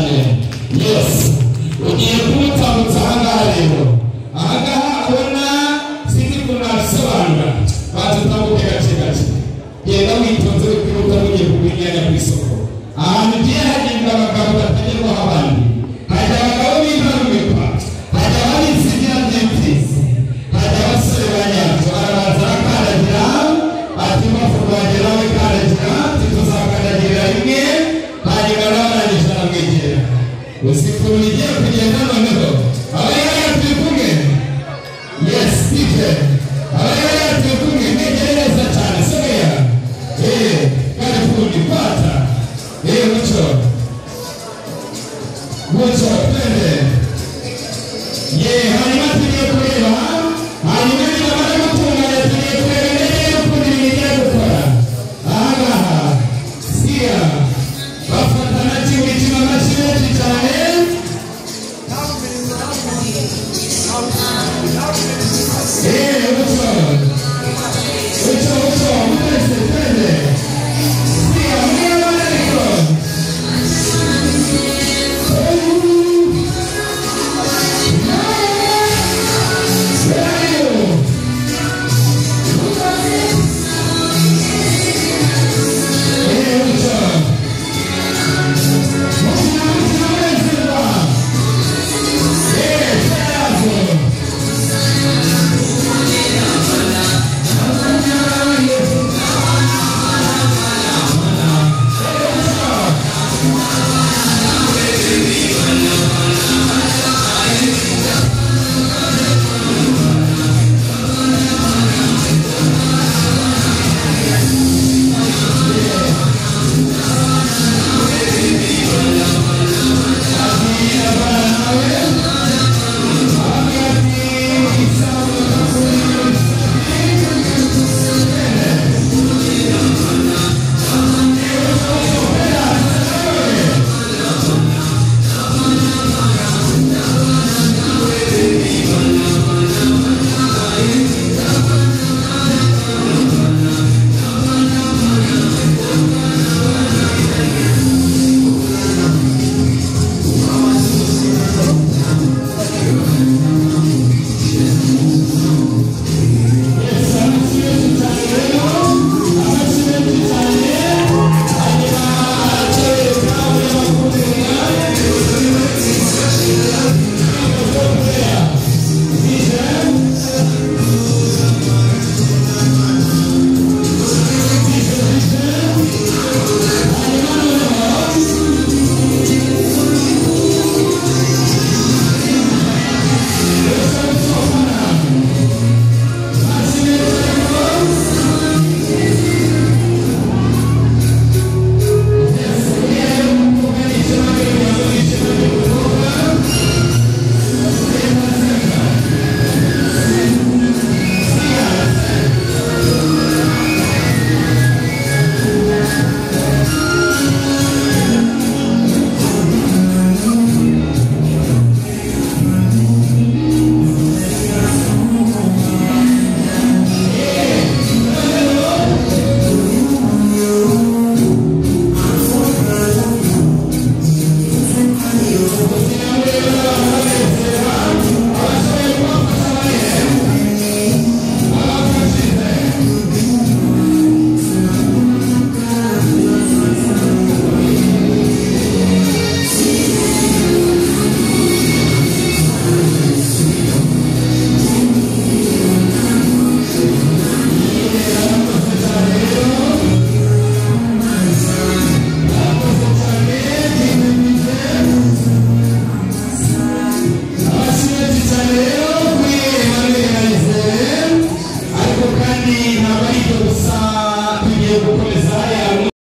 yes ugiye kuba ahangaha rero ahangaha abona sinzi ukuntu nabisobanura baza utambuke gake gake genda witonze wihuta mugiye kugura inyanya ku isoko ahantu ugiye hagenda abagabo batagerwaho abandi hajya abagabo b'intarumikwa hajya abarizigira by'imfizi hajya abasore ba nyazo arabanza arakandagira ati mpamvu rwagera we kandagira tituzakandagirira rimwe hanyuma nawe arangije aramwegera usikuntu ugiye kugenda noneho aba yari turi kumwe yes dj aba yari turi kumwe ntegereza cyane someya eee kari kundi pata eee mucyo mucyo twende yeee hanyuma